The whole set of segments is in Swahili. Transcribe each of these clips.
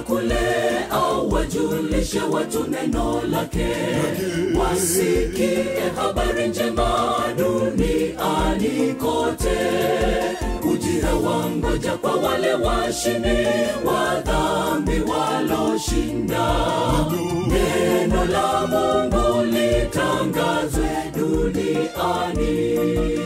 kule au wajulishe watu neno lake wasikie habari njema duniani kote ujira wangoja kwa wale washindi wa dhambi waloshinda neno la mungu litangazwe duniani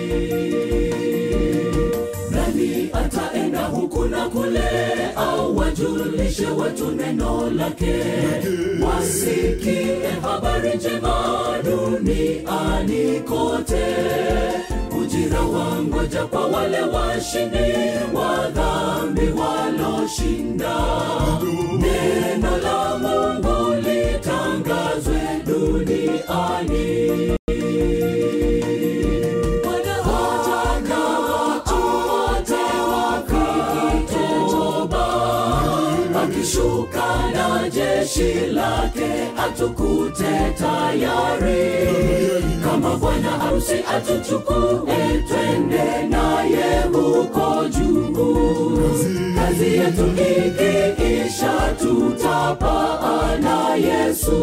nani ataenda huku na kule au wajulishe watu neno lake wasikie habari njema duniani kote ujira wangoja kwa wale washindi wa dhambi waloshinda neno la mungu litangazwe duniani Wanataka watu wote wakitoba, akishuka na jeshi lake atukute tayari kama bwana harusi atuchukue twende naye huko juu kazi yetu ikiisha tutapaa na yesu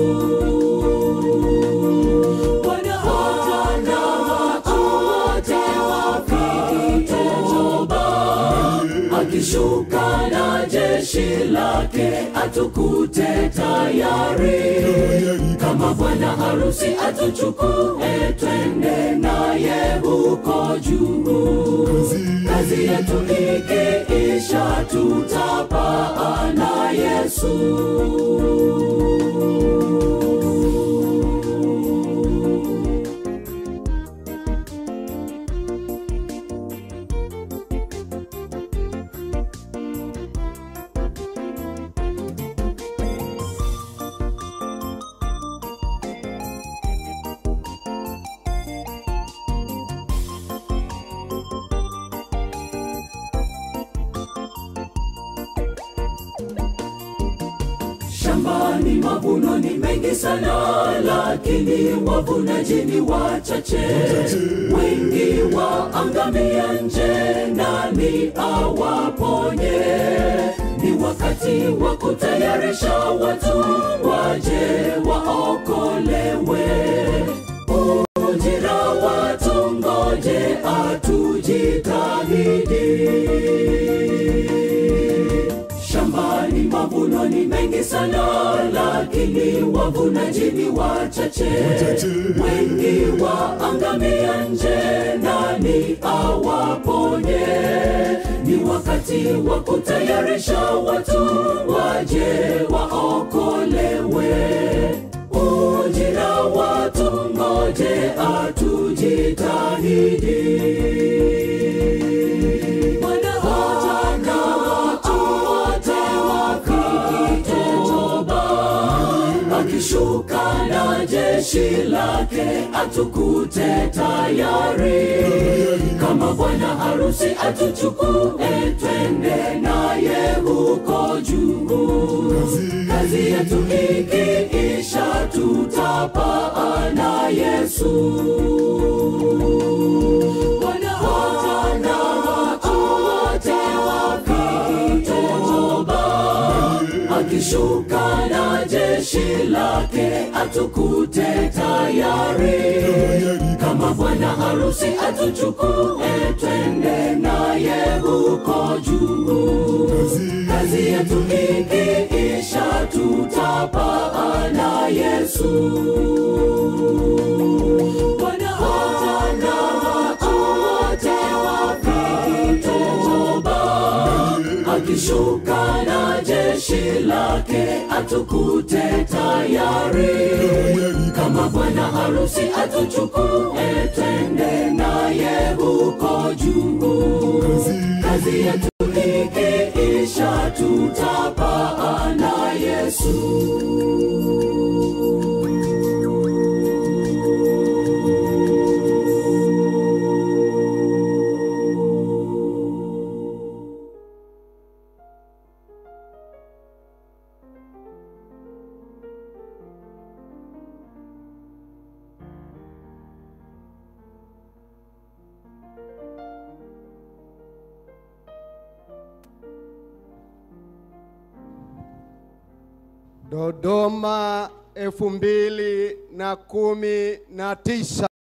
Wanataka watu wote wakitoba, akishuka na jeshi lake atukute tayari kama bwana harusi atuchukue twende naye huko juu kazi yetu ikiisha tutapaa na yesu shambani mavuno ni mengi sana lakini wavunaji ni wachache wengi waangamia nje nani awaponye ni wakati wa kutayarisha watu waje waokolewe ujira watu ngoje atujitahidi shambani mavuno ni mengi sana lakini wavunaji ni wachache wengi waangamia nje nani awaponye ni wakati wa kutayarisha watu waje waokolewe ujira watu ngoje atujitahidi Wanataka watu wote wakitoba, akishuka na jeshi lake atukute tayari kama bwana harusi atuchukue twende naye huko juu kazi yetu ikiisha tutapaa na yesu Wanataka watu wote wakitoba, akishuka na jeshi lake atukute tayari kama bwana harusi atuchukue twende naye huko juu kazi yetu ikiisha tutapaa na yesu Wanataka watu wote wakitoba, akishuka na jeshi lake atukute tayari kama bwana harusi atuchukue twende naye huko juu kazi yetu ikiisha tutapaa na yesu Dodoma elfu mbili na kumi na tisa.